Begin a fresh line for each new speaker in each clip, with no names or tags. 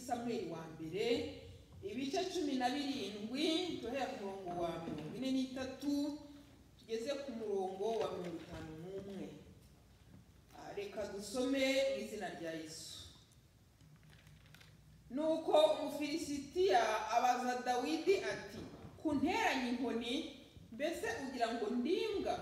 samweli wa mbere ibice cumi na birindwi duhera ku murongo wa mirongo ine n'itatu tugeze ku murongo wa mirongo itanu n'umwe Ah, reka dusome mu izina rya yesu nuko umufilisitiya abaza dawidi ati kunteranye inkoni mbese ugira ngo ndimbwa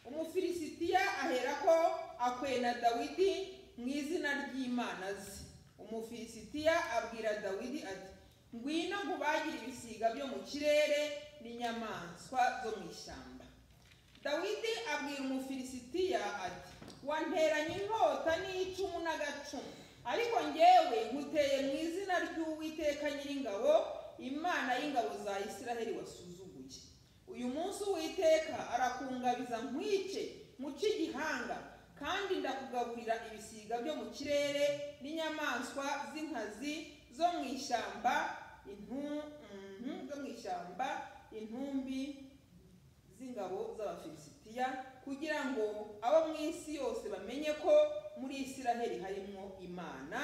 umufilisitiya aherako akwena dawidi mu izina ry'imana ze umufilisitiya abwira dawidi ati ngwino nkubagire ibisiga byo mu kirere n'inyamaswa zo mu ishyamba dawidi abwira umufilisitiya ati wanteranye inkota n'icumu n'agacumu ariko ngewe nkuteye mu izina ry'uwiteka nyiringabo imana y'ingabo za isiraheli wasuzuguye uyu munsi uwiteka arakungabiza nkwice muce igihanga kandi ndakugaburira ibisiga byo mu kirere n'inyamaswa z'inkazi zo mu ishyamba intu- mhm, zo mu ishyamba intumbi z'ingabo z'abafilisitiya kugira ngo abo mu isi yose bamenye ko muri isiraheli harimo imana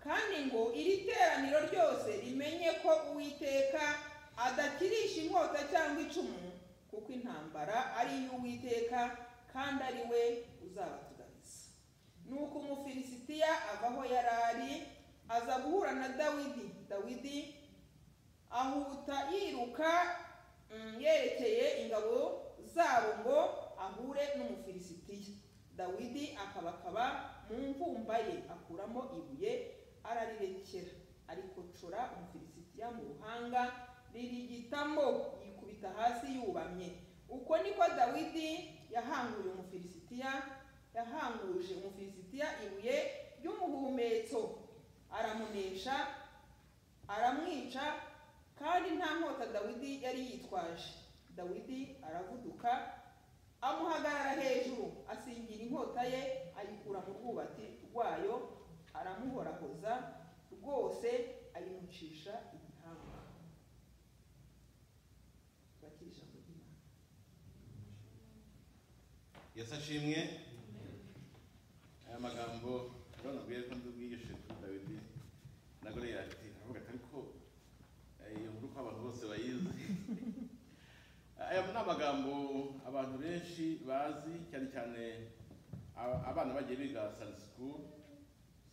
kandi ngo iri teraniro ryose rimenye ko uwiteka adakirisha inkota cyangwa icumu kuko intambara ari iy'uwiteka kandi ari we uzabatugabiza nuko umufilisitiya ava aho yari ari aza guhura na dawidi dawidi ahuta yiruka mm, yerekeye ingabo zabo ngo ahure n'umufilisitiya dawidi akabakaba mu mvumba ye akuramo ibuye ararirekera arikocora umufilisitiya mu ruhanga ririgitamo yikubita hasi yubamye uko niko dawidi yahanguye umufilisitiya yahanguje umufilisitiya ibuye ry'umuhumetso aramunesha aramwica kandi nta nkota dawidi yari yitwaje dawidi aravuduka amuhagarara hejuru asingira inkota ye ayikura mu rwubati rwayo aramuhorahoza rwose ayimucisha igihanga Bakira ijambo ry'Imana.
yesu ashimwe aya magambo urabona ko yari kandi ubwigishe kuri dawidi na goliyati aravuga ati ariko eh, iyo nkuru ko abantu bose bayizi aya ni amagambo abantu benshi bazi cyane cyane aba- abana bagiye biga sandi sikuru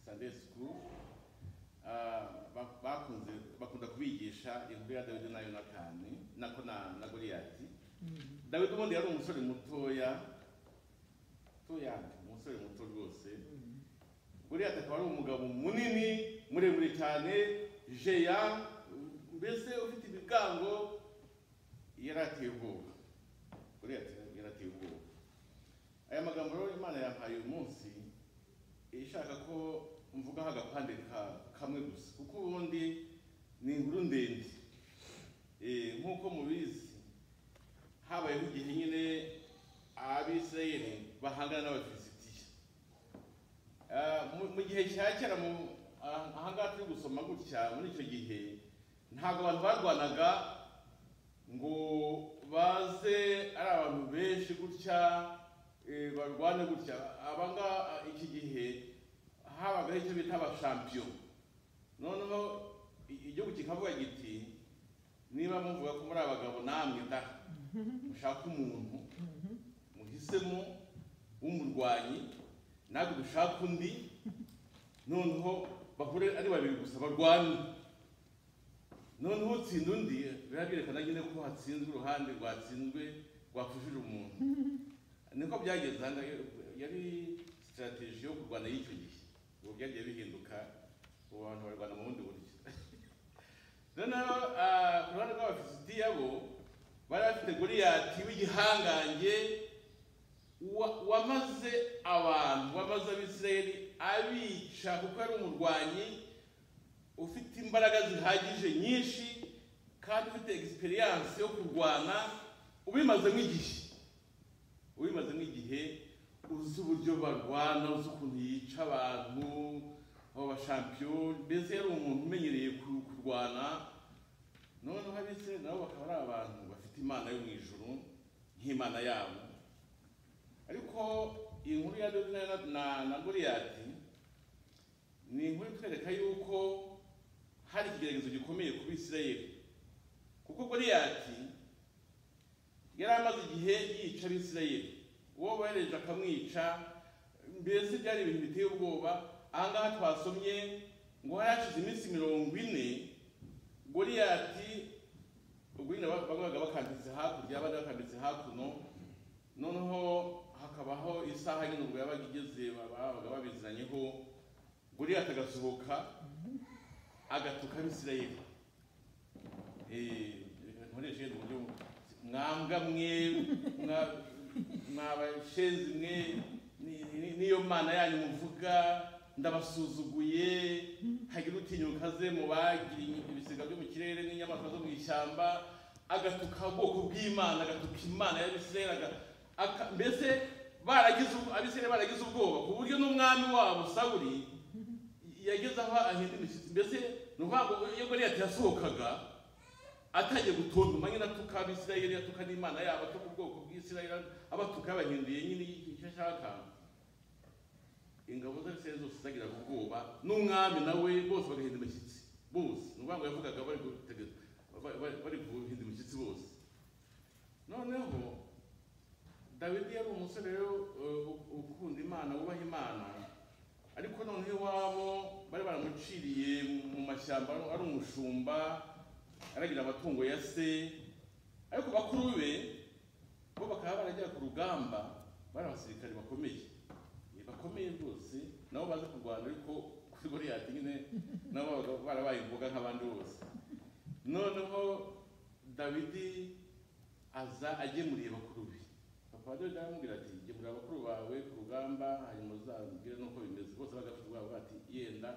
sandeyi sikuru ah, ba- bakunze bakunda kubigisha inkuru ya dawidi na yonatani nako na na goliyati dawidi ubundi yari umusore mutoya mutoya umusore muto rwose buriyata akaba ari umugabo munini muremure cyane jeya mbese ufite ibigango yari ateye ubwoba buriyata yari ateye ubwoba aya magambo rero imana yampaye uyu munsi ishaka ko mvugaho agapande ka- kamwe gusa kuko ubundi ni inkuru ndende Eh, nk'uko mubizi habayeho igihe nyine abisirayeli bahangana n'abafilisitiya Ah, mu- mu gihe cya kera mu ah, ahangaha turi gusoma gutya muri icyo gihe ntabwo abantu barwanaga ngo baze ari abantu benshi gutya eh, barwane gutya abanga iki gihe habagaho icyo bita abashampiyo noneho i- igihugu kikavuga giti niba muvuga ko muri abagabo namwe da mushaka umuntu muhisemo w'umurwanyi ntabwo dushaka undi noneho bahure ari babiri gusa barwana noneho utsinda undi biba byerekana nyine ko hatsinzwe uruhande rwatsinzwe rwapfushije umuntu niko byagenze aha ngaha yari sitarateji yo kurwana y'icyo gihe ubu byagiye bihinduka ubu abantu barwana mu bundi buryo noneho ah, ku ruhande rw'abafilisitiya bo bari bafite goliyati w'igihangange wa- wamaze abantu wamaze abisirayeli abica kuko ari umurwanyi ufite imbaraga zihagije nyinshi kandi ufite egisperiyanse yo kurwana ubimazemo igihe ubimazemo igihe uzi uburyo barwana uzi ukuntu yica abantu abo bashampiyo mbese yari umuntu umenyereye ku- kurwana noneho abisirayeli nabo bakaba ari abantu bafite imana yo mu ijuru nk'imana yabo ariko iyi nkuru ya dawidi na, na, na goliyati ni inkuru itwereka yuko hari ikigeragezo gikomeye ku bisirayeli kuko goliyati yari amaze igihe yica abisirayeli uwo bohereje akamwica mbese byari ibintu biteye ubwoba ahangaha twasomye ngo hari hashize iminsi mirongo ine goliyati ubwo nyine babaga bakambitse hakurya abandi bakambitse hakuno noneho hakabaho isaha nyine ubwo yabaga igeze babaga babiziranyeho goliyati agasohoka agatuka abisirayeli nkoresheje mu buryo mwambwa mwe mwa- mwabashenzi mwe ni- ni- niyo mana yanyu muvuga ndabasuzuguye hagira utinyuka ze mu bagiriye ibisiga byo mu kirere n'inyamaswa zo mu ishyamba agatuka ubwoko bw'imana agatuka imana y'abisirayeli aga- aka- mbese baragize ubu- abisirayeli baragize ubwoba ku buryo n'umwami wabo sawuri yageze aho ahinda imishyitsi mbese ni ukuvuga ngo iyo goliyati yasohokaga atangiye gutontoma nyine atuka abisirayeli atuka n'imana yabo atuka ubwoko bw'isirayeli abatuka yabahinduye nyine icyo ashaka ingabo z'abisirayeli zose zagiraga ubwoba n'umwami nawe bose bagahinda imishyitsi bose ni ukuvuga ngo yavugaga bari gutegeza ba- ba- bari guhinda imishyitsi bose noneho dawidi yari umusore rero uh, ukunda imana wubaha imana ariko noneho iwabo bari baramuciriye mu mashyamba ari umushumba aragira amatungo ya se ariko bakuru be bo bakaba barajya ku rugamba bari abasirikare bakomeye Eh, bakomeye rwose nabo baza kurwana ariko kuri goliyati nyine nabo babaga barabaye imboga nk'abandi bose noneho dawidi aza agemuriye bakuru be papa wa dawidi aramubwira ati gemurira bakuru bawe ku rugamba hanyuma uzabwire n'uko bimeze bose bagafite ubwabo bati yenda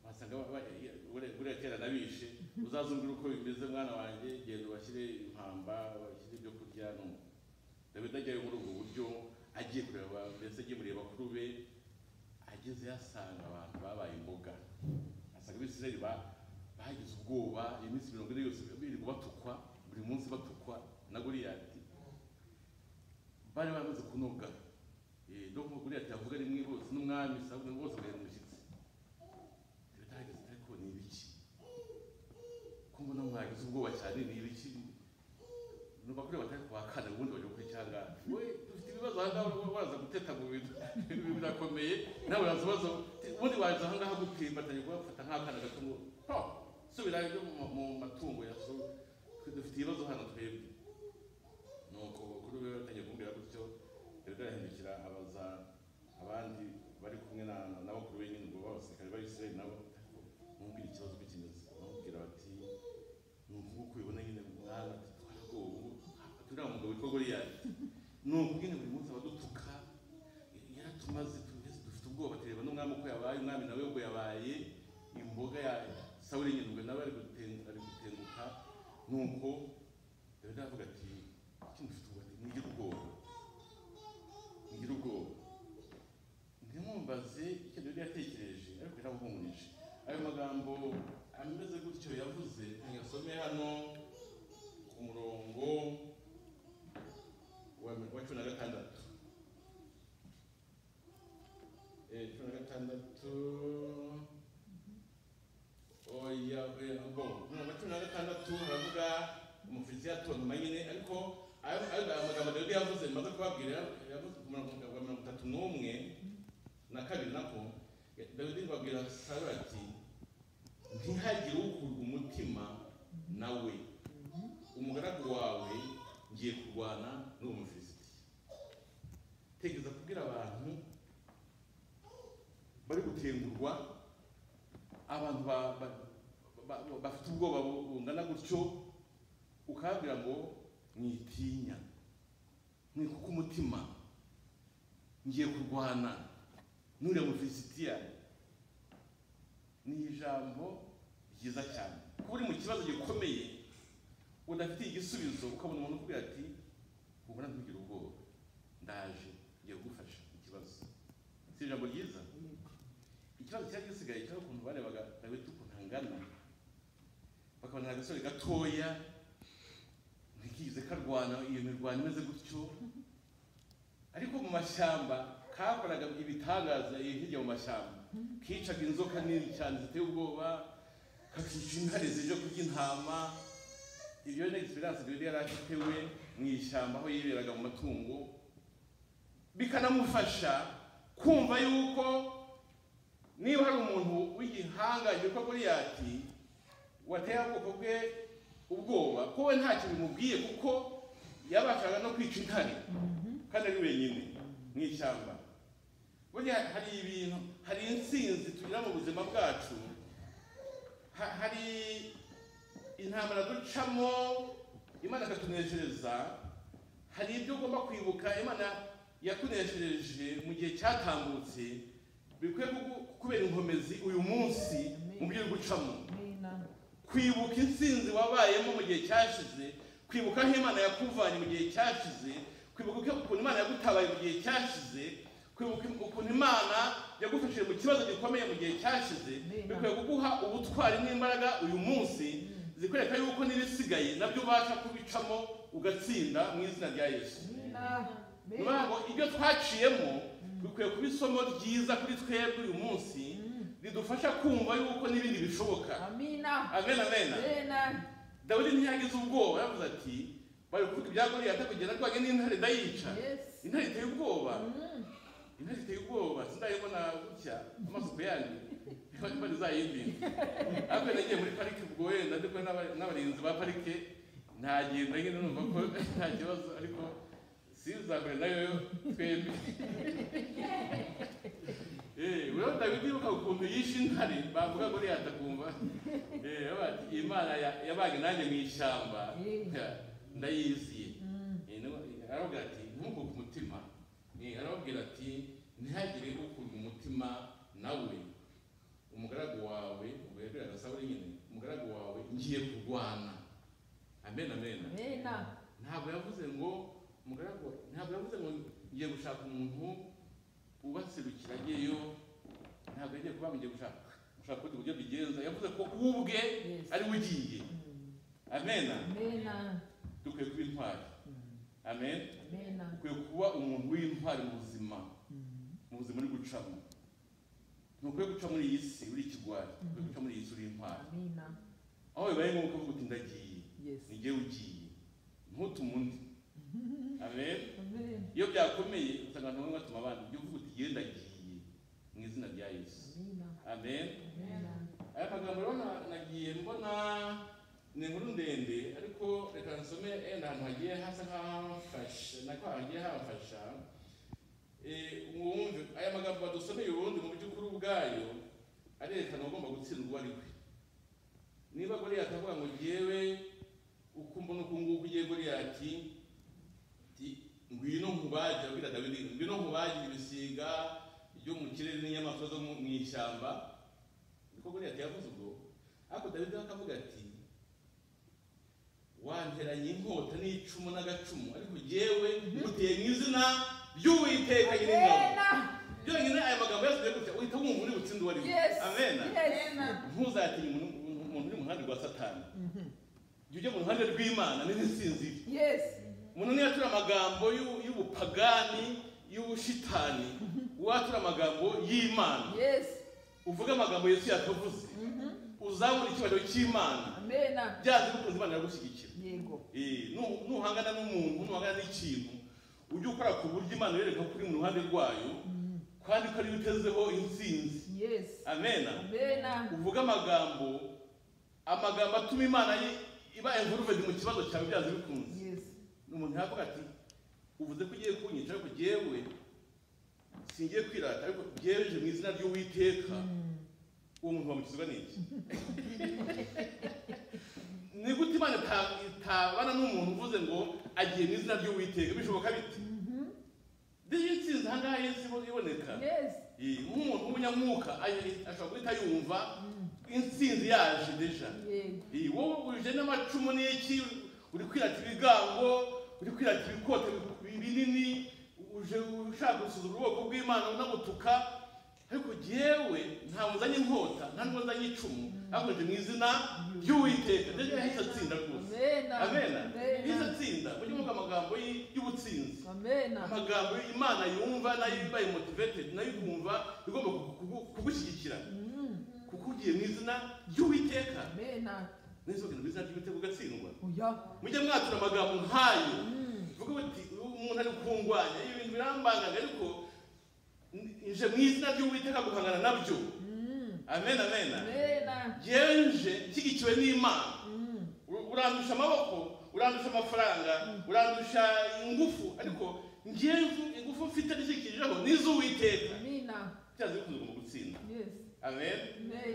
wasanga buriya kera nabishe uzazumbwira uko bimeze mwana wanjye genda ubashyire impamba bashyire ibyo kurya no dawidi ajyayo muri ubwo buryo agiye kureba mbese agemuriye bakuru be ageze yasanga abantu babaye imboga asanga abisirayeli ba- bagize ubwoba iyo minsi mirongo ine yose birirwa batukwa buri munsi batukwa na goliyati bari bamaze kunoga Eh, no nko goliyati yavuga rimwe bose n'umwami sabuni bose bagenda umushyitsi bitarageze ariko ni ibiki ko mbona mwagize ubwoba cyane ni ibiki numva kuri batari kubakana ubundi bajya gukora icyangahe we dufite ibibazo ahangaha uraza- uraza guteta mu bintu ibintu birakomeye nawe uraza ibibazo ubundi waza ahangaha gute mbatanye kubafata nk'akana gato ngo ho subira ibyo mu- mu matungo ya so dufite ibibazo hano twebwe nuko kuri we batangiye kumbwira gutyo rero arahindukira abaza abandi bari kumwe na na bakuru be nyine ngo b'abasirikare ba Israel nabo mumbwira ikibazo uko kimeze bamubwira bati ni ukuvuga ubibona nyine mwana ati twarabwoba turiya mugabo witwa goliyati ni ukubwira buri munsi abadutuka yaratumaze tumeze dufite ubwoba tureba n'umwami uko yabaye umwami nawe ubwo yabaye imboga ya sawuri nyine ubwo nawe ari guten- ari gutenguka nuko dawidi aravuga ati kuki mufite ubwoba Ati, mugire ubwoba mugire ubwoba ntimwumbaze icyo dawidi yatekereje ariko yaramuhumurije ayo magambo ameze gutyo yavuze muyasome hano ku murongo wa wa cumi na gatandatu Eh, cumi na gatandatu oya oya ubwo mu murongo wa cumi na gatandatu haravuga umufilisitiya atontoma nyine ariko ayo ayo amagambo dawidi yavuze maze kubabwira yavuze ku murongo wa mirongo itatu n'umwe na kabiri nako dawidi babwira sawuli ati ntihagire ukurwa umutima nawe umugaragu wawe ngiye kurwana n'uwo mufilisiti tegeza kubwira abantu bari gutengurwa abantu ba- ba- ba- ba- bafite ubwoba bu- bungana gutyo ukababwira ngo mwitinya mwikuke umutima ngiye kurwana n'uriya mufilisitiya ni ijambo ryiza cyane kuba uri mu kibazo gikomeye udafite igisubizo ukabona umuntu ukubwira ati ubona ntugire ubwoba ndaje ngiye kugufasha ikibazo si ijambo ryiza ikibazo cyari gisigaye cyari ukuntu barebaga dawidi ukuntu angana bakabona ni agasore gatoya ntikize karwana iyo mirwano imeze gutyo ariko mu mashyamba kakoraga ibitangaza iyo hirya mu mashyamba kicaga inzoka nini cyane ziteye ubwoba kakica intare zije kurya intama ibyo ni egisperiyanse rero yari afite we mu ishyamba aho yiberaga mu matungo bikanamufasha kumva yuko niba hari umuntu w'igihangange ko Goliyati wateye ubwoko bwe ubwoba ko we ntacyo bimubwiye kuko yabashaga no kwica intare kandi ari wenyine mu ishyamba burya hari ibintu hari insinzi tugira mu buzima bwacu Ha- hari intambara ducamo imana ikatuneshereza hari ibyo ugomba kwibuka imana yakuneshereje mu gihe cyatambutse bikwiye kugu- kubera inkomezi uyu munsi mu byo uri gucamo kwibuka intsinzi wabayemo mu gihe cyashize kwibuka aho imana yakuvanye mu gihe cyashize kwibuka uko- ukuntu imana yagutabaye mu gihe cyashize kwibuka ukuntu imana yagufashije mu kibazo gikomeye mu gihe cyashize bikwiye kuguha ubutwari n'imbaraga uyu munsi zikwereka yuko n'ibisigaye nabyo ubasha kubicamo ugatsinda mu izina rya yesu ni ukuvuga ngo ibyo twaciyemo bikwiye kuba isomo ryiza kuri twebwe uyu munsi ridufasha kumva yuko n'ibindi bishoboka amen amen dawidi ntiyagize ubwoba yavuze ati bari kuvuga ibya goliyati kugenda rwange n'intare ndayica intare iteye ubwoba intare iteye ubwoba sindayibona gutya amasuku yanyu imana izayimbira ariko nagiye muri parike ubwo wenda ndi kumwe n'aba- n'abarinzi ba parike ntagenda nyine numva ko nta kibazo ariko sizakure nayo twembi rero dawidi yibuka ukuntu yishe intare bavuga goliyati akumva Eh, bati, imana ya- yabaga nanjye mu ishyamba ya, ndayiziye Eh, niwe- aravuga ati ntukuke umutima Eh, arababwira ati ntihagire ukunda umutima nawe umugaragu wawe ubwo yabwiraga sawuli nyine umugaragu wawe ngiye kurwana amen amen ntabwo yavuze ngo umugaragu wa- ntabwo yavuze ngo ngiye gushaka umuntu ubaserukira ageyo ntabwo yagiye kuba ngiye gushaka gushaka ubundi buryo bigenza yavuze ko ubwe ari we ugiye amen dukwiye kuba intwari amen dukwiye kuba umuntu w'intwari mu buzima mu buzima uri gucamo ntukwiye guca muri iyi si uri ikigwari ukwiye guca muri iyi si uri intwari aho bibaye ngombwa kuvuga uti ndagiye ni njyewe ugiye ntutume undi amen iyo byakomeye usanga abantu bamwe batuma abandi jya uvuga uti genda giye mu izina rya yesu amen aya magambo rero na- nagiye mbona ni inkuru ndende ariko reka nsome yenda ahantu hagiye hasa nk'ahafasha nako hagiye hafasha Eh, mwumve aya magambo badusomeye ubundi mu by'ukuri ubwayo arerekana ugomba gutsindwa uwo ari we niba goliyati avuga ngo ngewe uko mbona uku nguku ugiye goliyati ati ngwino nkubaje abwira dawidi ngwino nkubaje ibisiga byo mu kirere n'inyamaswa zo mu mu ishyamba niko goliyati yavuze ubwo ariko dawidi we akavuga ati wanteranye inkota n'icumu n'agacumu ariko jyewe nguteye mu izina ry'uwiteka nyir'ingabo byonyine aya magambo yasubiye gutya uhita wumva uri butsinde uwo ari we amena ntuzatinye umuntu umuntu uri mu ruhande rwa satani jya ujya mu ruhande rw'imana n'intsinzi ye umuntu niyo atura amagambo y'u- y'ubupagani y'ubushitani watura amagambo y'imana uvuge amagambo yesu yatavuze uzabona icyubahiro cy'imana byanze bikunze imana iragushyigikira Eh, nu- nuhangana n'umuntu nuhangana n'ikintu ujye ukora ku buryo imana yereka ko uri mu ruhande rwayo kandi ko ariyo utezeho intsinzi amena uvuge amagambo amagambo atuma imana yi- iba envelope mu kibazo cyawe byanze bikunze umuntu yavuga ati uvuze ko ugiye kunyica ariko jyewe singiye kwirata ariko jyewe nje mu izina ry'uwiteka uwo muntu wamukizwa n'iki ni gute imana ita- itabana n'umuntu uvuze ngo agiye mu izina ry'uwiteka bishoboka bite ndiyo insinzi aha ngaha yesu ibo- iboneka Eh, nk'umuntu w'umunyamwuka ayi- ashobora guhita yumva intsinzi yaje deja Eh, wowe uje n'amacumu n'iki uri kwirata ibigango uri kwirata ibikote binini uje ushaka gusuzuma ubwoko bw'imana unabutuka ariko jyewe ntabwo nzanye inkota nta nubwo nzanye icumu ahubwo nje mu izina ry'uwiteka deja yahise atsinda rwose amena yahise atsinda mujye muvuga amagambo y- y'ubutsinzi amagambo imana yumva nayo iba motivated nayo ikumva igomba kugu- kugu- kugushyigikira kuko mubwiye mu izina ry'uwiteka
Amen.
neza mu izina ry'uwiteka ugatsindwa
Oya.
mujya mwatura amagambo nk'ayo bivuga biti umuntu ari kungwanya ibintu birambangaga ariko nje mu izina ry'uwiteka guhangana nabyo amen amen
Amen.
ngenje nshyigikiwe n'imana
Mm.
Ur- urandusha amaboko urandusha amafaranga urandusha ingufu ariko ngewe ingufu mfite nishyikijeho niz'uwiteka
Amen.
cyazi bikunze mu gutsinda
Yes.
amen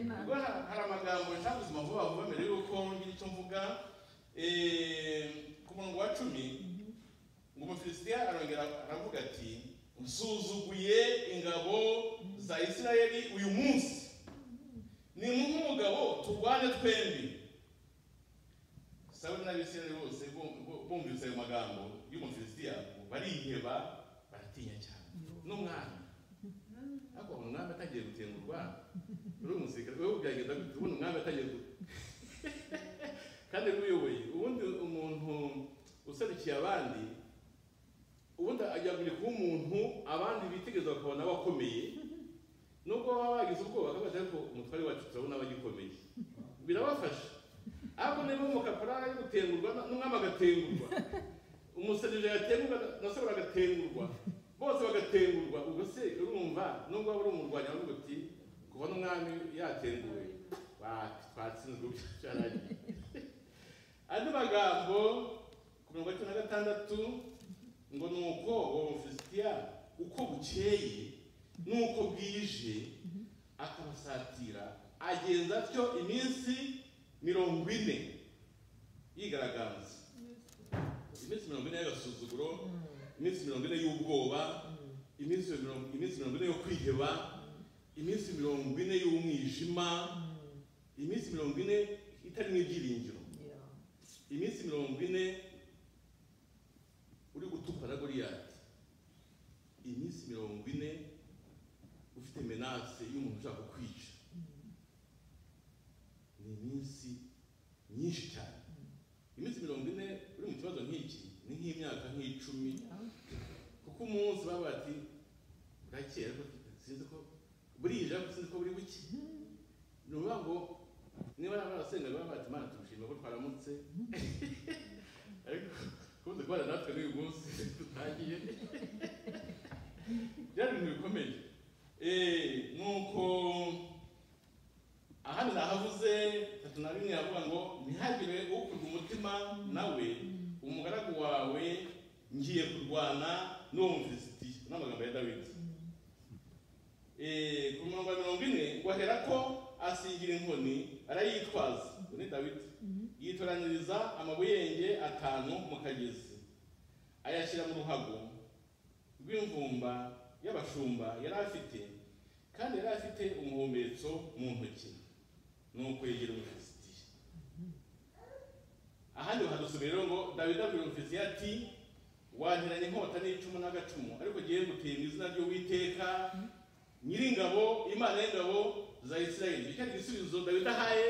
ubwo
Amen.
ha- hari amagambo nshaka ubuzima vuba vuba mbere y'uko ngira icyo mvuga Eh, ku murongo wa cumi ngo umufilisitiya arongera aravuga ati nsuzuguye ingabo za isirayeli uyu munsi ni nk'umugabo turwane twembi sawuli n'abisirayeli bose bum- bu- bumvise ayo magambo y'umufilisitiya bariheba baratinya cyane n'umwami ariko ubona umwami atangiye gutengurwa uri umusirikare wowe byagenda gute ubona umwami atangiye gute kandi n'uyoboye ubundi umuntu userukiye abandi ubundi ajya kuba umuntu abandi bitegereza bakabona abakomeye nubwo baba bagize ubwoba akabaza ariko umutware wacu turabona abagikomeye birabafasha ariko niba umukaporari ari gutengurwa n'umwami agatengurwa umusirikare agatengurwa na sawuli agatengurwa bose bagatengurwa ubwo se urumva nubwo waba uri umurwanya aravuga uti kuva n'umwami yatenguwe ba- twatsinzwe ubu byararangiye andi magambo ku mirongo itatu na gatandatu ngo ni uko uwo mufilisitiya uko bukeye n'uko bwije akabasatira agenza atyo iminsi mirongo ine yigaragaza iminsi mirongo ine y'agasuzuguro iminsi mirongo ine y'ubwoba iminsi mirongo iminsi mirongo ine yo kwiheba iminsi mirongo ine y'umwijima iminsi mirongo ine itarimo ibyiringiro
Yeah.
iminsi mirongo ine uri gutukwa na goriyati iminsi mirongo ine ufite menase y'umuntu ushaka kukwica ni iminsi myinshi cyane iminsi mirongo ine uri mu kibazo nk'iki ni nk'imyaka nk'icumi kuko umunsi baba bati burakeye ariko sinzi ko burije ariko sinzi ko buri buke ni ukuvuga ngo niba barasenga baba bati imana tumushima ko twaramutse ariko kubuze kubana natwe n'uyu munsi tutangiye byari ibintu bikomeye Eh, ni uko ahandi nahavuze tatu na rimwe yavuga ngo ntihagire ukurwa umutima nawe umugaragu wawe ngiye kurwana n'uwo mufilisitiya n'amagambo ya dawidi Eh, ku murongo wa mirongo ine ngo ahera ko asingira inkoni arayitwaza uwo ni dawidi yitoranyiriza amabuyenge atanu mu kagezi ayashyira mu ruhago rw'imvumba y'abashumba yari afite kandi yari afite umuhumetso mu ntoki ni ukwegera umufilisitiya ahandi bahadusomye rero ngo dawidi abwira umufilisitiya ati wanteranye inkota n'icumu n'agacumu ariko ngewe nguteye mu izina ry'uwiteka nyiringabo imana y'ingabo za isirayeli icyo ari igisubizo dawidi ahaye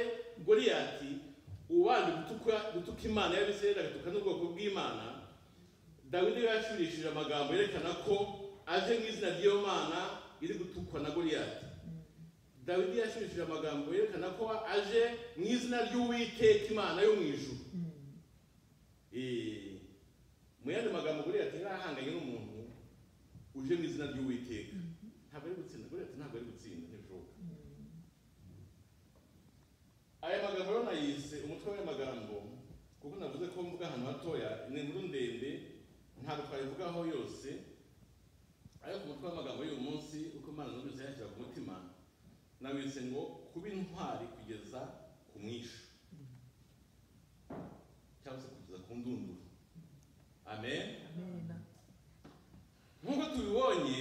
goriyati ubanje gutuka gutuka imana y'abisirayeli agatuka n'ubwoko bw'imana dawidi we yashurishije amagambo yerekana ko aje mu izina ry'iyo mana iri gutukwa na goriyati dawidi yashurishije amagambo yerekana ko aje mu izina ry'uwiteka imana yo mu ijuru Eh, mu yandi magambo goriyati yari ahanganye n'umuntu uje mu izina ry'uwiteka ntabwo ari gutsinda buriya ati ntabwo ari gutsinda ntibishoboka aya magambo rero nayise umutwe w'amagambo kuko navuze ko mvuga ahantu hatoya ni inkuru ndende ntabwo twayivugaho yose ariko umutwe w'amagambo y'uyu munsi uko imana numvise yashyira ku mutima nawise ngo kuba intwari kugeza ku mwishu cyangwa se kugeza ku ndunduro amen
Amen.
nk'uko tubibonye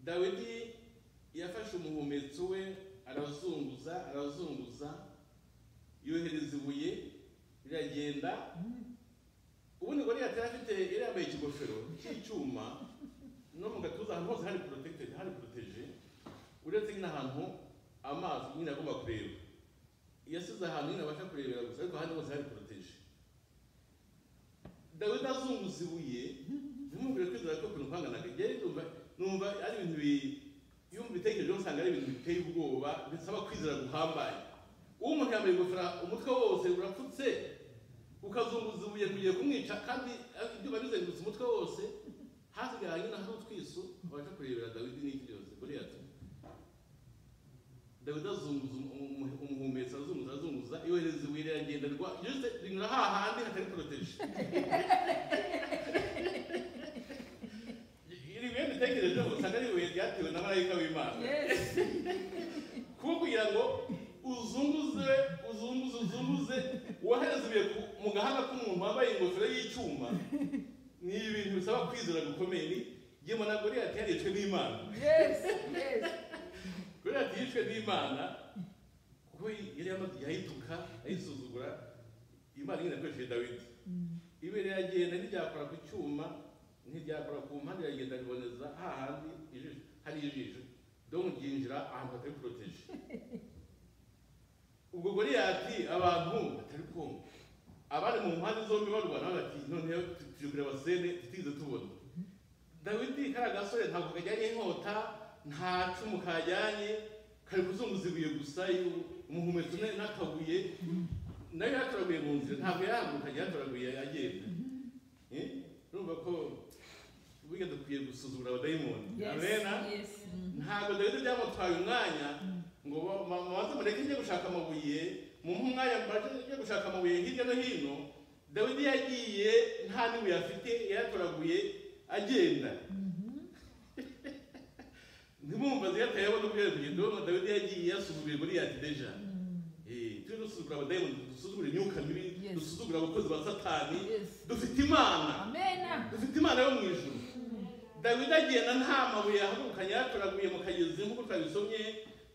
dawidi yafashe umuhumetso we arazunguza arazunguza yohereza ibuye riragenda ubundi ngo yari afite yari yambaye ikigofero cy'icyuma no mu gatuza ahantu hose hari protected hari proteje uretse nyine ahantu amazi nyine agomba kureba yasize ahantu nyine abasha kurebera gusa ariko ahandi hose hari proteje dawidi azunguza ibuye ntimubwire kwizera ko ukuntu kwanganaga njyewe numva numva ari ibintu bi- iyo wumva ibitekerezo usanga ari ibintu biteye ubwoba bisaba kwizera guhambaye uwo umuntu yambaye ingofero umutwe wose urapfutse ukazunguza ibuye kugiye kumwica kandi ibyuma bizengurutse umutwe wose hakurya ya nyina hari utwiso abasha kurebera dawidi n'iki byose goliyati dawidi azunguza umu- umuhumetso azunguza azunguza yohereza ibuye riragenda rwa ryose rinyura hahandi hatari poroteje iri buye mitekerezo usanga ari ibuye ryatewe na marayika w'imana
Yes.
kuko kugira ngo uzunguze uzunguze uzunguze wohereze ibuye ku- mu gahanga k'umuntu wambaye ingofero y'icyuma ni ibintu bisaba kwizera gukomeye ni yewe na goriyati yarishwe n'imana
Yes. Yes.
goriyati yishwe n'imana kuko yari yamaze yayituka ayisuzugura imana nyine yakoresheje dawidi ibere riragenda ntiryakora ku cyuma ntiryakora ku mpande iragenda riboneza hahandi ijisho hari ijisho dore ryinjira ahantu hatari poroteje ubwo goriyati abantu batari kumva abari mu mpande zombi barwana bati noneho tuje kureba sene tutize tubona dawidi kariya gasore ntabwo kajyanye inkota nta cumu kajyanye kari kuzunguza ibuye gusa iyo- umuhumetso na- n'akabuye nayo yatoraguye mu nzira ntabwo yaranguka yatoraguye agenda Eh? urumva ko burya dukwiye gusuzugura abadayimoni amena
Yes.
ntabwo dawidi byamutwaye umwanya ngo ba- ba- babanze mureke njye gushaka amabuye mumuhe umwanya mbaze njye gushaka amabuye hirya no hino dawidi yagiye nta n'ibuye afite yaratoraguye agenda ntimwumva ziyatayeho n'ubwere kugenda ubona dawidi yagiye yasuzuguye goliyati deja Eh, tujye dusuzugura abadayimoni dusuzugure imyuka mibi
Yes.
dusuzugure abakozi ba satani
Yes.
dufite imana
Amen.
dufite imana yo mu ijuru dawidi agenda nta mabuye yahagurukanye yatoraguye mu kagezi nk'uko twabisomye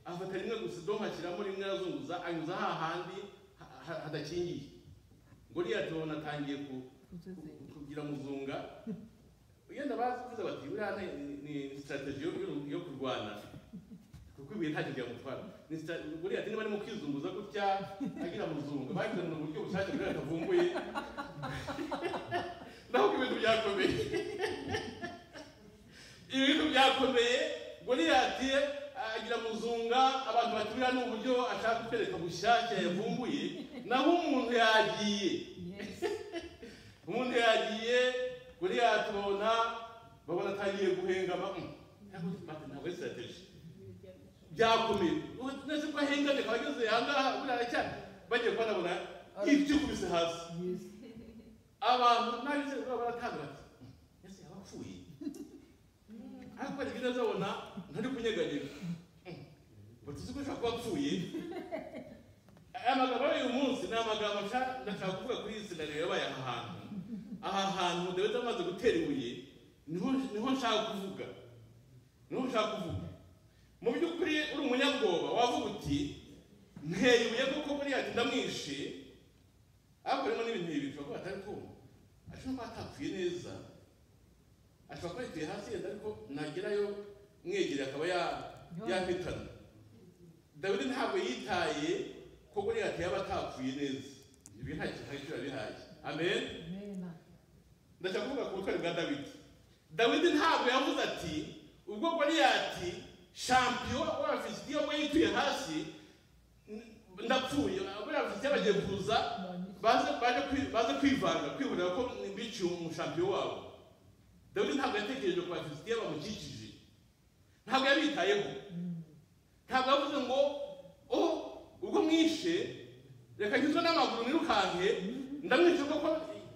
afata rimwe gusa idoma ashyiramo rimwe arazunguza anyuza hahandi ha- ha- hadakingiye goliyati ubona atangiye ku- ku- kugira muzunga yenda bavuze bati buriya ni- ni- ni sitarateji yo- yo- yo kurwana kuko ibuye ntacyo ryamutwara Ni sita- goliyati niba arimo kwizunguza gutya agira muzunga bagize mu buryo bushake buriya atavumbuye naho ko ibintu byakomeye ibintu byakomeye goliyati agira muzunga abantu batumira ni uburyo ashaka kutwereka bushyashya yavumbuye naho umuntu yagiye
Yes.
umuntu yagiye goliyati ubona babona atangiye guhengama mm, ntabwo ntabwo ari sitrategi byakomeye Ubu nese ko ahengane akaba ageze ahangaha buriya aracyari bagiye kuba nabona yikubise hasi
Yes.
abantu n'abizera baba baratanga bati ese yaba apfuye ariko hari ibyo azabona ntari kunyeganyega batuzi ko ashobora kuba apfuye aya magambo y'uyu munsi ni amagambo nshaka- ndashaka kuvuga kuri iyi sinariyo yabaye aha hantu aha hantu dawidi amaze gutera ibuye niho niho nshaka kuvuga niho nshaka kuvuga mu by'ukuri uri umunyabwoba wavuga uti nteye ibuye kuko buriya ndamwishe ariko harimo n'ibintu bibiri bishobora kuba atari kumva ashobora kuba atapfuye neza ashobora kuba yituye hasi yenda ariko nagerayo mwegereye akaba ya- yampitana dawidi ntabwo yitaye ko goliyati yaba atapfuye neza ibi nta kintu hari icyo yabihaye amen
Amen.
ndashaka kuvuga ku butwari bwa dawidi dawidi ntabwo yavuze ati ubwo goliyati shampiyo w'abafilisitiya ubwo yituye hasi n- ndapfuye abafilisitiya bagiye kuza baze baje kwi- baze kwivanga kwihurira ko biciye umushampiyo wabo dawidi ntabwo yatekereje ku bafilisitiya bamukikije ntabwo yabitayeho ntabwo yavuze ngo oh ubwo mwishe reka nyuzwe n'amaguru nirukanke ndamwica kuko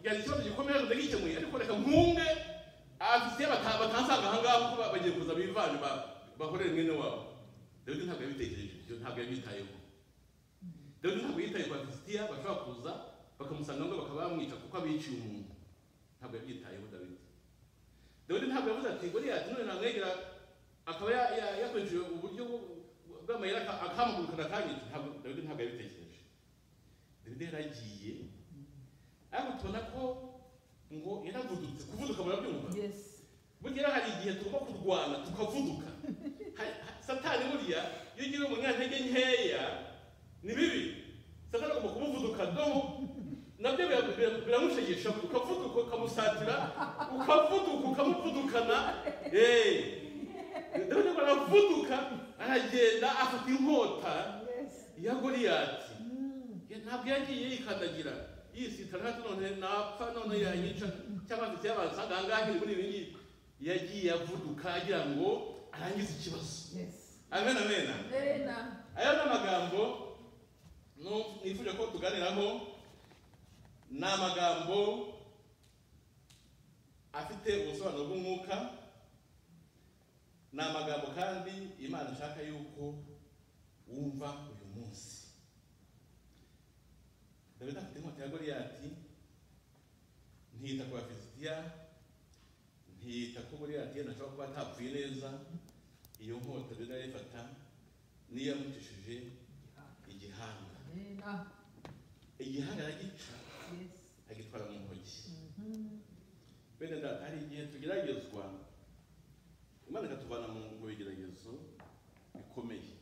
yari ikibazo gikomeye ariko ndagikemuye ariko reka nkunge abafilisitiya bata- batansanga aha ngaha kuko ba- bagiye kuza bivange ba- bakorere mwene wabo dawidi ntabwo yabitekereje ibyo ntabwo yabitayeho dawidi ntabwo yitaye ku bafilisitiya bashobora kuza bakamusanga ngo bakaba bamwica kuko abiciye umuntu ntabwo yabyitayeho dawidi dawidi ntabwo yavuze ati goliyati none namwegera akaba ya- ya- yakoresheje uburyo bwo- bw'amayeri aka- akamugurukana akanyica ntabwo dawidi ntabwo yabitekereje dawidi yaragiye ariko tubona ko ngo yaravudutse kuvuduka murabyumva
Yes.
bugera hari igihe tugomba kurwana tukavuduka Hari- ha- satani buriya iyo ugiye umunyantege nkeya ni bibi satani agomba kumuvuduka domo nabyo bira- bira- biramushegesha ukavuduka ukamusatira ukavuduka ukamuvudukana eee dawidi ngo aravuduka aragenda afata inkota
Yes.
ya goliyati Ya, ntabwo yagiye yikandagira yisitara hati none napfa none yanyica cyangwa afite yabanza ahangahe muri ibi ngibi yagiye avuduka agira ngo arangize ikibazo
Yes.
amen amen
Amen.
aya ni amagambo nu- nifuje ko tuganiraho ni amagambo afite ubusobanuro bw'umwuka ni amagambo kandi imana ishaka yuko wumva uyu munsi dawidi afite inkota ya goliyati ntiyita ku bafilisitiya ntiyita ko goliyati yenda ashobora kuba atapfuye neza iyo nkota dawidi arayifata niyo yamutishije igihanga
Amen.
igihanga aragica
Yes.
agitwara mu ntoki bene data hari igihe tugeragezwa imana ikatuvana mu mu bigeragezo bikomeye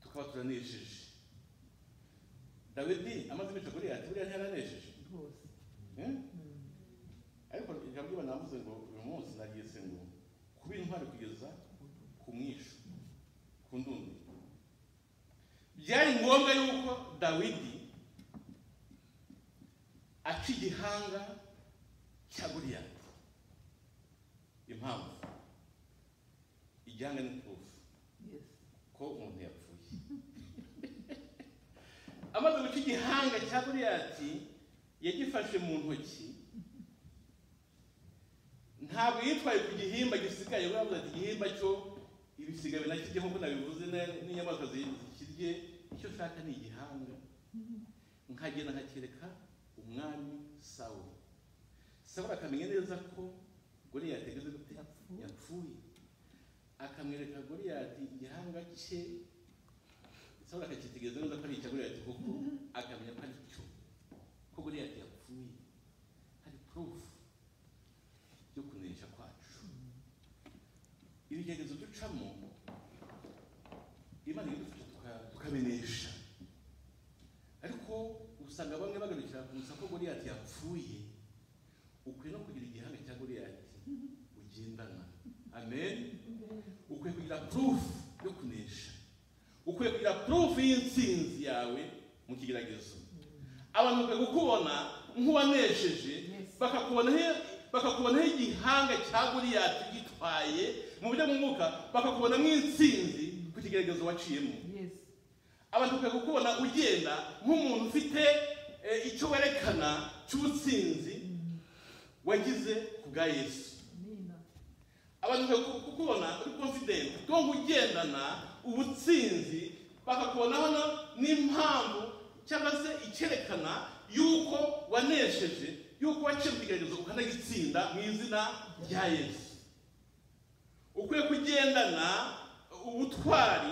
tukaba turanesheje dawidi amaze imico kuri yati buriya ntiyaranesheje
Rwose.
Eh? ariko ijambo ry'imana yavuze ngo uyu munsi nagiye se ngo kuba intwari kugeza ku mwisho ku ndundi byari ngombwa yuko dawidi aca igihanga cya guriyati impamvu igihanga ni turufu
Yes.
ko umuntu yapfuye amaze guca igihanga cya goliyati yagifashe mu ntoki ntabwo yitwaye ku gihimba gisigaye uravuga ati igihimba cyo ibisigaye nakirye nk'uko nabivuze na- n'inyamaswa zi- zikirye icyo ushaka ni igihanga nkagenda nkakereka umwami sawo sawo akamenya neza ko goliyati ageze gute
Yapfuye.
yapfuye akamwereka goliyati igihanga cye sawuli akakitegereza neza ko ari icya goliyati kuko akamenya ko ari cyo ko goliyati yapfuye hari purufu yo kunesha kwacu ibigeragezo ducamo imana idufasha tuka- tukamenesha ariko usanga bamwe bagarukira gusa ko goliyati yapfuye ukwiye no kugira igihanga cya goliyati ugendana amen ukwiye kugira proof yo kunesha ukwiye kugira proof y'intsinzi yawe mu kigeragezo abantu bakwiye kukubona nk'uwanesheje
Yes.
bakakubonaho bakakubonaho igihanga cya goliyati gitwaye mu buryo bw'umwuka bakakubona nk'intsinzi ku kigeragezo waciyemo
Yes.
abantu bakwiye kukubona ugenda nk'umuntu ufite eh, icyo werekana cy'ubutsinzi wagize ku bwa yesu
Amen.
abantu bakwiye kukubona uri confident ko ugendana ubutsinzi bakakubonaho no- n'impamvu cyangwa se icyerekana yuko wanesheje yuko waciye mu kigeragezo ukanagitsinda mu izina rya yesu ukwiye kugendana ubutwari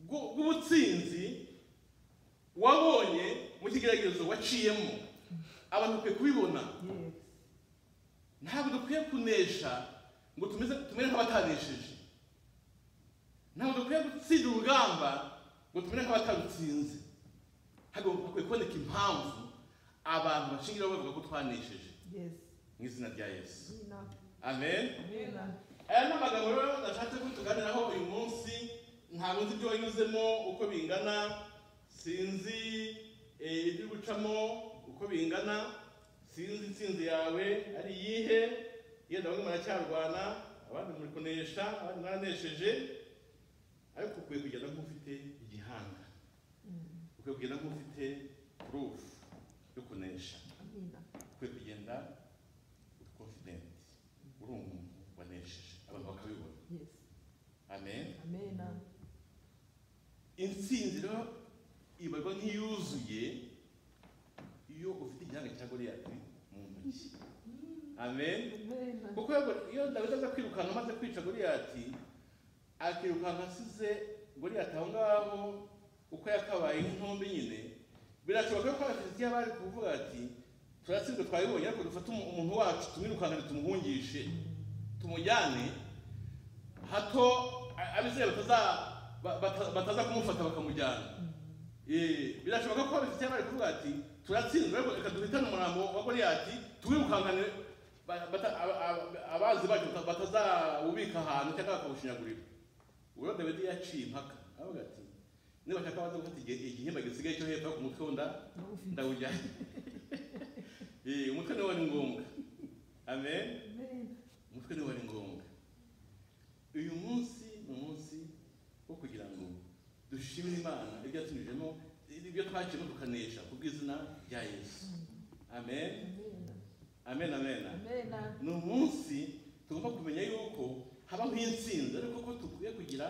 bw'u- bw'ubutsinzi wabonye mu kigeragezo waciyemo abantu bakwiye kubibona
Yes.
ntabwo dukwiye kunesha ngo tumeze tumere nk'abatanesheje ntabwo dukwiye gutsinda urugamba ngo tumere nk'abatarutsinze hagomba hakwiye kuboneka impamvu abantu bashingiraho bavuga ko twanesheje
Yes.
mu izina rya yesu
Amen.
amen
Amen.
aya ni amagambo rero nashatse ko tuganiraho uyu munsi ntabwo nzi ibyo wanyuzemo uko bingana sinzi eh, ibyo gucamo uko bingana sinzi intsinzi yawe ari iyihe yenda bamwe muracyarwana abandi muri kunesha abandi mwaranesheje ariko ukwiye kugenda nk'ufite igihanga ukwiye kugenda nk'ufite purufu yo kunesha
Amen.
ukwiye kugenda uri confident uri umuntu wanesheje abantu bakabibona
Yes.
amen
Amen.
intsinzi rero ibarwa nk'iyuzuye iyo ufite igihanga cya goliyati mu ntoki amen
Amen.
kuko iyo- iyo dawidi aza kwirukana amaze kwica goliyati akirukanka asize goliyati aho ngaho uko yakabaye nk'intombe nyine birashoboka ko abafilisitiya bari kuvuga ati turatsinzwe twabibonye ariko dufate umu- umuntu wacu tumwirukankane tumuhungishe tumujyane hato a- abisirayeli bataza- ba- bata- bataza kumufata bakamujyana Eh, birashoboka ko abafite bari kuvuga ati turatsinzwe ariko reka duhitane umurambo wa goliyati tuwirukankane ba- bata- aba- aba- abanzi bacu bata- batazawubika ahantu cyangwa bakawushinyagurira ubwo dawidi yaciye impaka aravuga ati niba bashaka baze gufata igihe- igihimba gisigaye cyo hepfo ku mutwe wo nda ndawujyana Eh, umutwe niwo wari ngombwa amen umutwe niwo wari ngombwa uyu munsi ni umunsi wo kugira ngo dushimire imana ibyo yatunyujemo ibyo twaciyemo tukanesha ku bw'izina rya yesu amen amen amen ni umunsi tugomba kumenya yuko habaho intsinzi ariko ko dukwiye kugira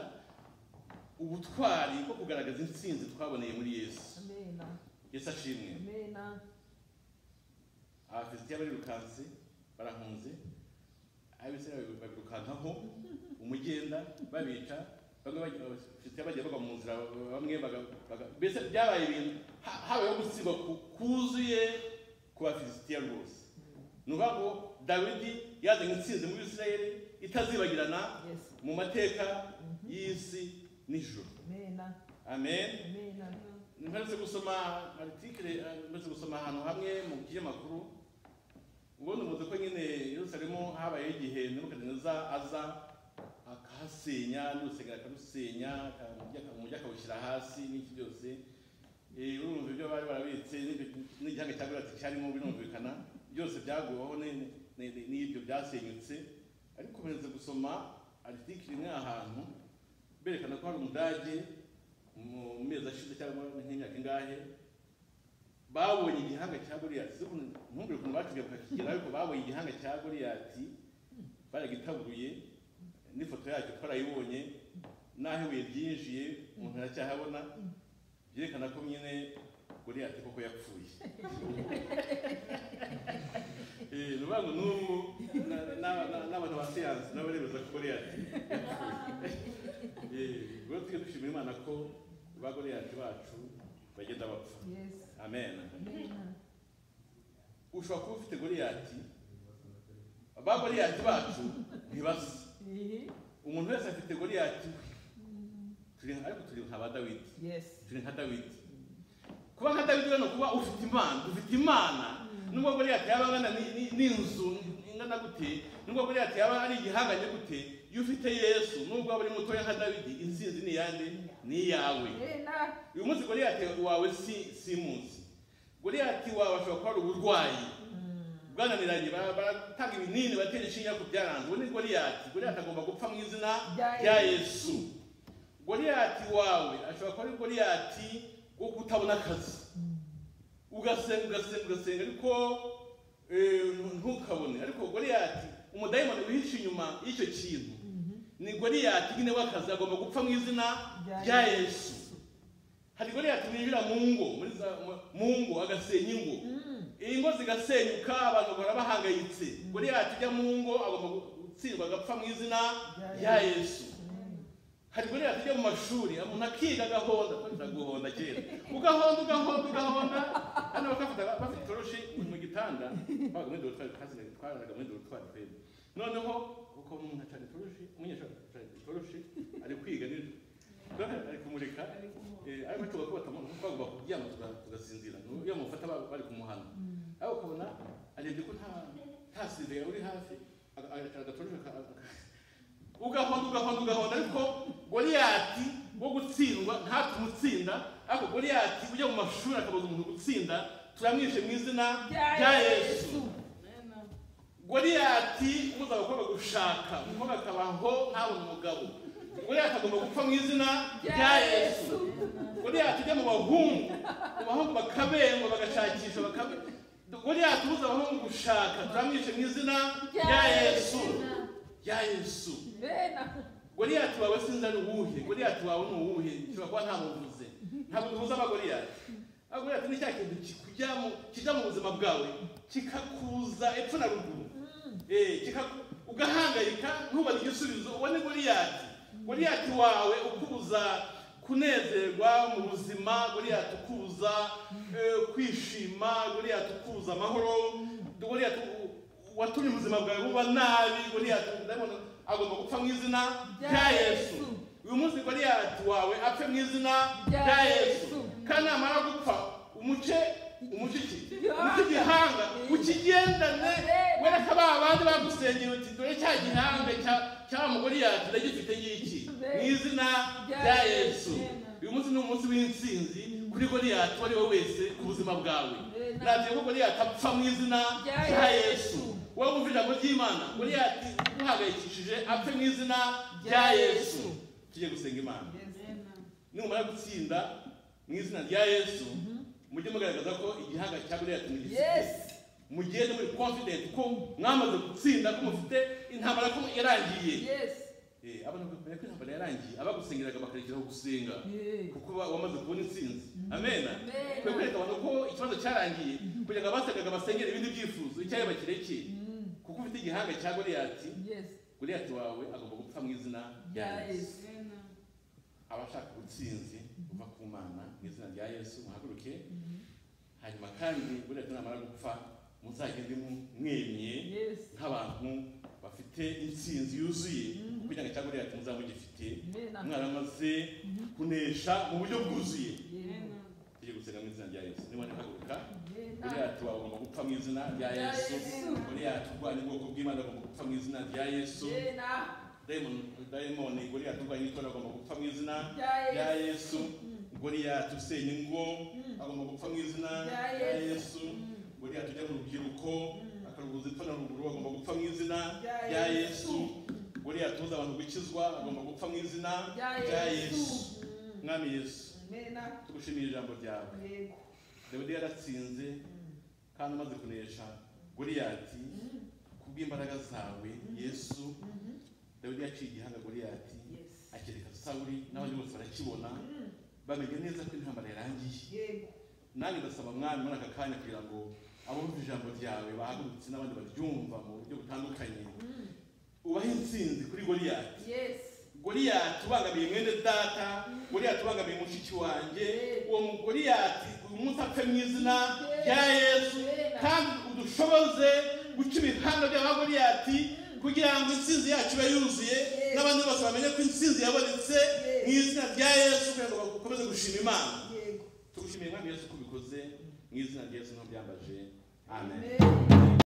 ubutwari bwo kugaragaza intsinzi twaboneye muri yesu yesu ashimwe abafilisitiya barirukanse barahunze abisirayeli babirukankaho umugenda babica bamwe bagira- abafilisitiya bagiye bagwa mu nzira bamwe baga- baga- mbese byabaye ibintu ha- habayeho gusigwa ku- kuzuye ku bafilisitiya rwose ni ukuvuga ngo dawidi yazanye intsinzi muri isirayeli itazibagirana mu mateka y'isi n'ijoro amen mperutse gusoma aritikire mperutse gusoma ahantu hamwe mu kinyamakuru ubundi muzi ko nyine yerusalemu habayeho igihe nebukadineza aza akahasenya n'urusengero akarusenya aka- umugi aka- umugi akawushyira hasi n'iki byose Eh, urumva ibyo bari barabitse n'ibyo- n'igihanga cya gorati cyarimo birumvikana byose byaguweho ni- ni- ni- n'ibyo byasenyutse ariko mperutse gusoma aritikire imwe ahantu berekana ko hari umudage mu mezi ashize cyangwa nk'imyaka ingahe babonye igihanga cya goliyati si ukuntu ntumbwire ukuntu bacubye bakakigera ariko babonye igihanga cya goliyati baragitabuye n'ifoto yacyo twarayibonye n'aho ibuye ryinjiye umuntu aracyahabona byerekana ko nyine goliyati koko yapfuye Eh, ni ukuvuga ngo n'ubu na- na- na- n'abantu ba siyansi nabo baremeza ko goliyati Eh, ubwo tujye dushimira imana ko ba goliyati bacu bagenda bapfa amen ushobora kuba ufite goliyati ba goliyati bacu ntibasa umuntu wese afite goliyati we Turi- ariko turi nka ba dawidi turi nka dawidi kuba nka dawidi rero ni ukuba ufite imana dufite imana nubwo goliyati yaba angana ni- ni- n'inzu ingana gute nubwo goliyati yaba ari igihanganye gute iyo ufite yesu nubwo waba uri mutoya nka dawidi intsinzi ni iyande ni iyawe uyu munsi goliyati wawe si si munsi goliyati wawe ashobora kuba ari uburwayi bwananiranye bara- baratanga ibinini batera inshinga ku byaranze uwo ni goliyati goliyati agomba gupfa mu izina
Rya
rya yesu goliyati wawe ashobora kuba ari goliyati wo kutabona akazi ugasenga ugasenga ugasenga ariko eh, ntukabone ariko goliyati umudayimoni wihishe inyuma y'icyo kintu ni goliyati nyine w'akazi agomba gupfa mu izina
Rya
rya yesu hari goliyati winjira mu ngo muri za- mu ngo agasenya ingo ingo zigasenyuka abantu bahora bahangayitse goliyati ujya mu ngo agomba gutsindwa agapfa mu izina rya yesu hari goliyati ujya mu mashuri umuntu akiga agahonda twita guhonda kera ugahonda ugahonda ugahonda hano bakafata bafite itoroshi mu gitanda twabaga muri dorutwari twasigaye twaraga muri dorutwari twebwe noneho kuko umuntu acana itoroshi umunyeshuri acana itoroshi ari kwiga nijoro Noneho ari kumurika Eh, ariko tuba kuba twagomba kuryama tuga- tugasinzira Nu- iyo mufata ba- bari kumuhana ariko ukabona arebye ko nta nta sinzira uri hafi aga- aga- agatoroshi aka- aka- ugahonda ugahonda ugahonda ariko goliyati wo gutsindwa ntatumutsinda ariko goliyati ujya mu mashuri akabuza umuntu gutsinda turamwishe mu izina rya yesu goliyati umuza abakobwa gushaka umukobwa akabaho ntabona umugabo goliyati agomba gupfa mu izina rya yesu goliyati ujya mu bahungu mu bahungu bakabengwa bagashakisha bakabe goliyati umuza abahungu gushaka turamwishe mu izina rya yesu rya yesu goliyati wawe sinzi ari uwuhe goliyati wawe ni uwuhe nshobora kuba nta muvuze ntabwo duhuza abagoliyati abagoliyati ni cya kintu kikujya mu kijya mu buzima bwawe kikakuza epfo na ruguru Eh, kikaku- ugahangayika ntubaze igisubizo uwo ni goliyati goliyati wawe ukubuza kunezerwa mu buzima goliyati ukubuza eh, kwishima goliyati ukubuza amahoro goliyati u- u- watumye ubuzima bwawe buba nabi goliyati ndabona agomba gupfa mu izina
Rya
rya yesu
Yesu.
uyu munsi goliyati wawe apfe mu izina
Rya
rya yesu
Yesu.
kandi namara gupfa umuce umuce iki
Igihanga.
umuce igihanga ukigendane
Amen.
wereke abana abandi bagusengera uti dore cya gihambe cya- cya mugore yacu ndagifite y'iki mu izina rya yesu uyu munsi ni umunsi w'intsinzi kuri goriyati uwo ari we wese ku buzima bwawe nabyo ko goriyati apfa mu izina rya yesu wowe wumvira ijambo ry'imana goriyati guhangayikishije apfe mu izina rya yesu tujye gusenga imana numara gutsinda mu izina rya yesu mujye mugaragaza ko igihanga cya goriyati mugisize mugende muri confident ko mwamaze gutsinda ko mufite intambara ko yarangiye Eh, abantu bakwiriye ko intambara yarangiye abagusengeraga bakarekeraho gusenga kuko ba- wamaze kubona intsinzi amen kwe kwereka abantu ko ikibazo cyarangiye kugira ngo abasengaga basengere ibindi byifuzo icyayo bakirekeye kuko ufite igihanga cya goriyati goriyati wawe agomba gupfa mu izina rya yesu abashaka ubutsinzi buva ku mana mu izina rya yesu muhaguruke hanyuma kandi burya tunamara gupfa muzagende mwemye nk'abantu bafite intsinzi yuzuye kugira ngo cyangwa rero muzabe mugifite mwaramaze kunesha mu buryo bwuzuye tujye gusenga mu izina rya yesu niba ntihaguruka buriyati wagomba gupfa mu izina rya yesu buriyati urwanya ubwoko bw'imana agomba gupfa mu izina rya yesu dayimoni dayimoni buriyati urwanya itora agomba gupfa mu izina rya yesu buriyati usenya ingo agomba gupfa mu izina rya yesu buriyati ujya mu rubyiruko akarubuza ipfa na ruguru agomba gupfa mu izina rya yesu buriyati uza abantu gukizwa agomba gupfa mu izina rya yesu mwami yesu tugushimiye ijambo ryawe dawidi yaratsinze kandi amaze kunesha goriyati kubw'imbaraga zawe yesu dawidi yaciye igihanga goriyati akereka sawuri n'abandi bose barakibona bamenya neza ko intambara yarangiye nanjye ndasaba mwami muri aka kanya kugira ngo abumva ijambo ryawe bahagurutse n'abandi baryumva mu buryo butandukanye ubahe intsinzi kuri goriyati goriyati ubangamiye mwene data goriyati ubangamiye mushiki wanjye uwo goriyati uyu munsi apfe mu izina rya yesu kandi udushoboze guca ibihanga by'aba goriyati kugira ngo intsinzi yacu ibe yuzuye n'abandi bose bamenye ko intsinzi yabonetse mu izina rya yesu kugira ngo bakomeze gushima imana tugushimiye mwami yesu ko ubikoze mu izina rya yesu ntubyambaje amen